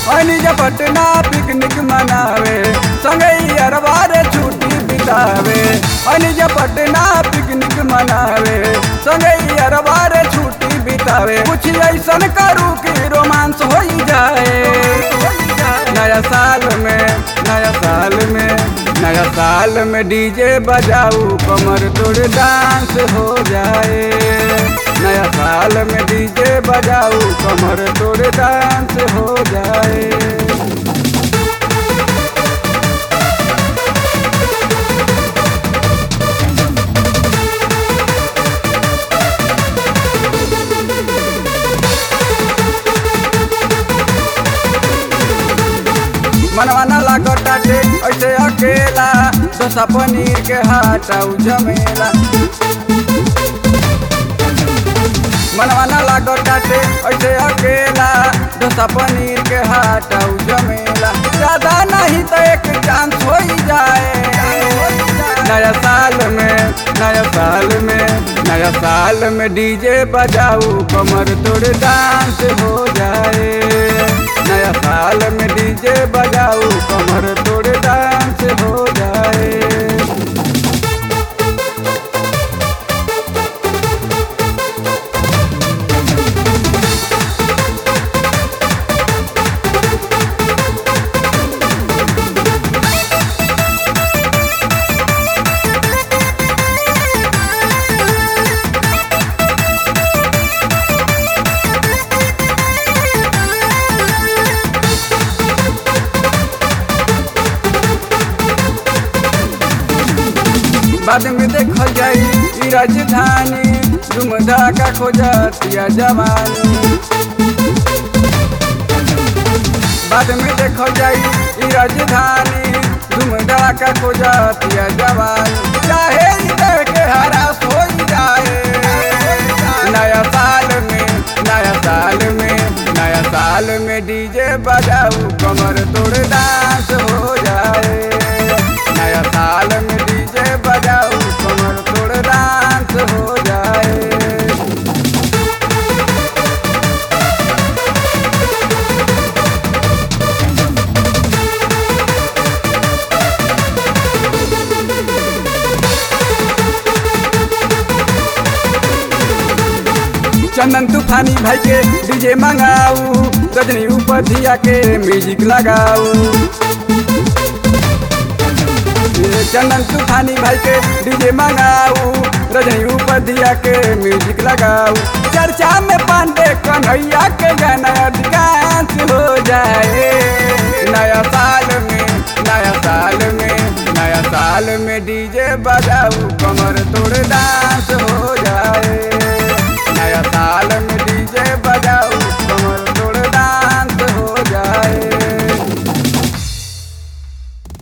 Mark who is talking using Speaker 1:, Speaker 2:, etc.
Speaker 1: अनिज Patna picnic मनावे संगई अरबार छुट्टी बितावे अनिज पटना पिकनिक मनावे संगई अरबार छुट्टी बितावे कुछ ऐसन करू कि रोमांस हो जाए नया साल में नया साल में नया साल में डीजे बजाऊ कमर तोड़ डांस हो जाए नया साल में डीजे बजाऊ कमर तोड़ डांस हो जाए मनवा न लागताटे ऐसे अकेला डोसा पनीर के हटाऊ जमेला मनवा न लागताटे ऐसे अकेला डोसा पनीर के हटाऊ जमेला ज्यादा नहीं तो एक चांस हो जाए नया साल में नया साल में नया साल में डीजे बजाऊ कमर तोड़ डांस हो जाए नया साल में डीजे बजाऊ कमर तोड़ डांस हो जाए बाद में देखल जाई ई राजधानी झुमधा का खोजतिया जवानी बाद में देखल जाई ई राजधानी झुमधा का खोजतिया जवानी चाहे ई देह के हरास हो जाए नया साल में नया साल में नया साल में डीजे बजाऊ कमर तोड़ डांस हो जाए नया साल में डीजे बजाऊ कमर तोड़ डांस हो जाए चंदन तूफानी भाई के डीजे मंगाऊ रजनी उपधिया के म्यूजिक लगाऊ ये चंदन तूफानी भाई के डीजे मंगाऊ रजनी उपधिया के म्यूजिक लगाऊ चर्चा में पांडे कन्हैया के गाना अधिकांश हो जाए नया साल में नया साल में नया साल में डीजे बजाऊ कमर तोड़ डांस हो जाए नया साल